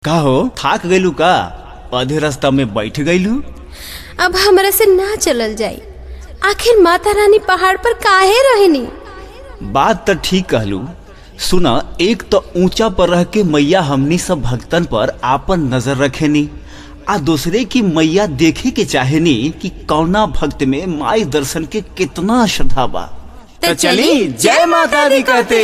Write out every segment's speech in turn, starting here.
का हो थाक गइलू का आधे रास्ता में बैठ गइलू अब हमरा से ना चलल जाई आखिर माता रानी पहाड़ पर काहे रहनी बात तो ठीक कहलू सुना एक तो ऊंचा पर रह के मैया हमनी सब भक्तन पर आपन नजर रखेनी आ दूसरे की मैया देखे के चाहेनी कि कौना भक्त में माई दर्शन के कितना श्रद्धा बा तो चली, जय माता दी कहते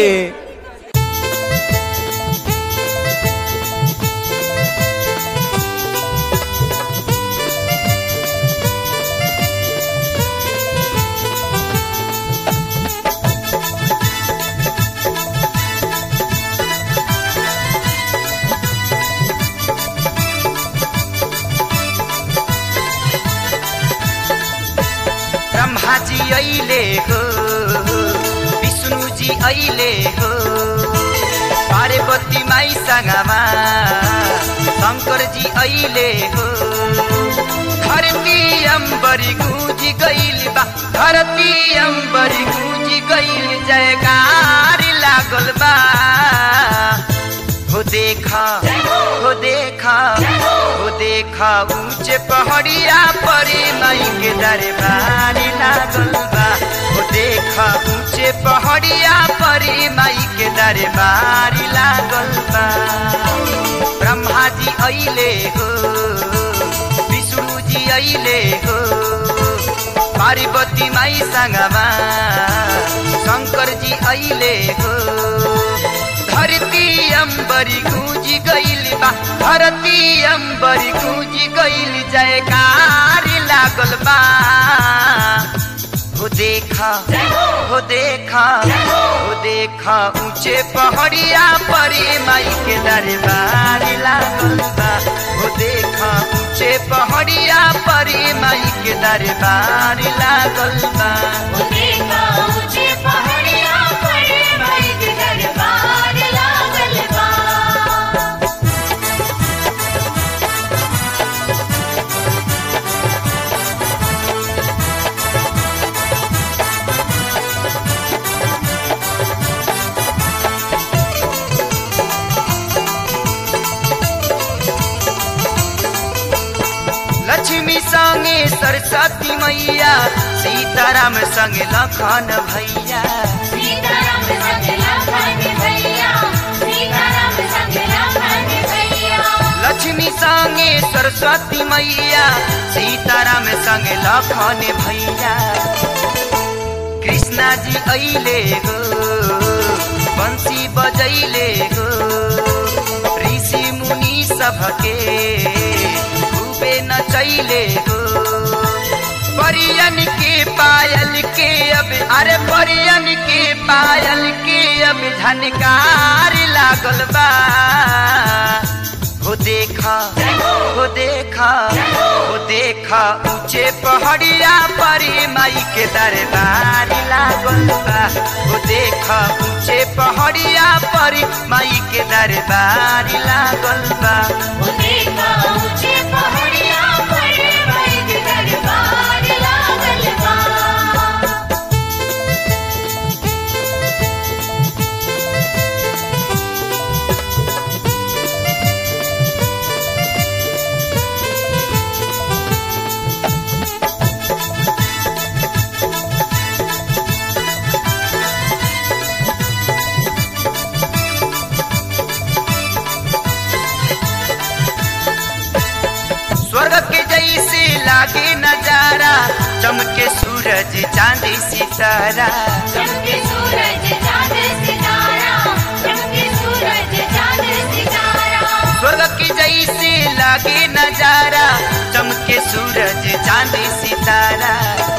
ब्रह्मा जी अहिले हो विष्णु जी अहिले हो पार्वती माई सँगमा शङ्कर जी अहिले हो धरती अम्बरी गुजी गइल बा धरती अम्बरी गुजी गइल जयकार लागल बा हो देखा हो देखा हो देखा ऊंचे पहाड़िया परी माई के दरबार लागल बा हो देखा ऊंचे पहाड़िया परी माई के दरबार लागल बा ब्रह्मा जी अइले हो विष्णु जी अइले हो पार्वती माई सँगमा शङ्कर जी अइले हो धरती अम्बरी गूंजी गइल बा धरती अम्बरी गूंजी गइल जयकार लागल बा हो देखा हो देखा हो देखा ऊंचे पहाड़िया परी माई के दरबार लागल बा हो देखा ऊंचे पहाड़िया परी माई के दरबार लागल बा देखा ऊंचे पहाड़िया पर माई के दरबार लागल बा लक्ष्मी संगे सरस्वती मैया सीताराम संगे लखन भैया सीताराम संग लखन भैया सीताराम संग लखन भैया लक्ष्मी संगे सरस्वती मैया सीताराम संगे लखन भैया कृष्णा जी अइले हो बंसी बजैले हो ऋषि मुनि सबके खूबे नचैले हो परियन के पायल के अब अरे परियन के पायल के अब झनकार लागल बा हो देखा हो देखा हो देखा ऊंचे पहाड़िया परी माई के दरबार लागल बा हो देखा ऊंचे पहाड़िया परी माई के दरबार लागल बा देखा ऊंचे पहाड़िया पर माई के दरबार लागल बा स्वर्ग के जैसे लागे नजारा चमके सूरज चांदी सितारा चमके सूरज चांद सितारा चमके सूरज चांद सितारा स्वर्ग के जैसे लागे नजारा चमके सूरज चांदी सितारा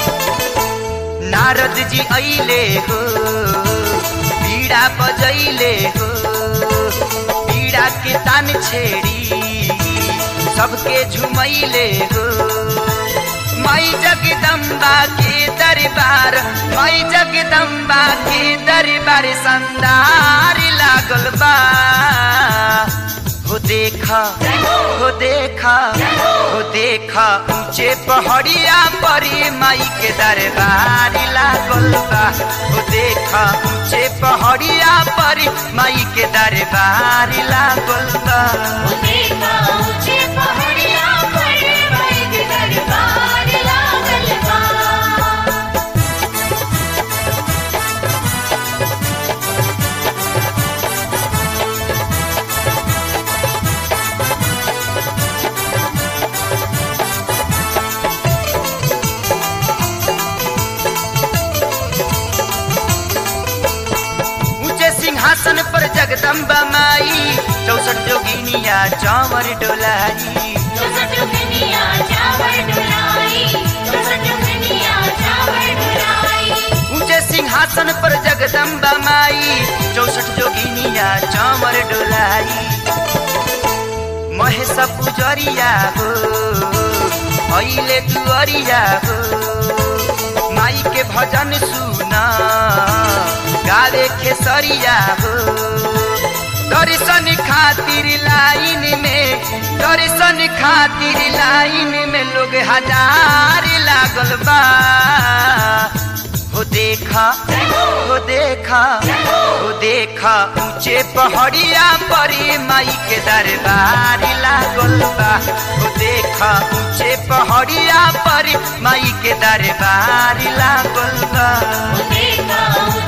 नारद जी अइले हो पीड़ा बजैले हो पीड़ा के तान छेड़ी सबके झुमैले हो माई जगदम्बा के दरबार माई जगदम्बा के दरबार संदार लागल बा हो देखा हो देखा हो देखा ऊंचे पहाड़िया परी माई के दरबार लागल बा हो देखा ऊंचे पहाड़िया परी माई के दरबार लागल बा देखा ऊंचे पहाड़िया पर माई के दरबार लागल बा ऊंचे सिंहासन पर जगदम्बा माई चौसठ जोगिनिया चावर डोलाई चौसठ दुनिया चावर डुलाई चौसठ दुनिया चावर डुलाई ऊंचे सिंहासन पर जगदम्बा माई चौसठ जोगिनिया चावर डोलाई महेश पुजरिया हो अहिले दुअरिया हो माई के भजन सुना गावे खेसरिया हो दर्शन खातिर लाइन में दर्शन खातिर लाइन में लोग हजार लागल बा हो देखा हो देखा हो देखा ऊंचे पहाड़िया परी माई के दरबार लागल बा हो देखा ऊंचे पहाड़िया परी माई के दरबार लागल बा देखा ऊंचे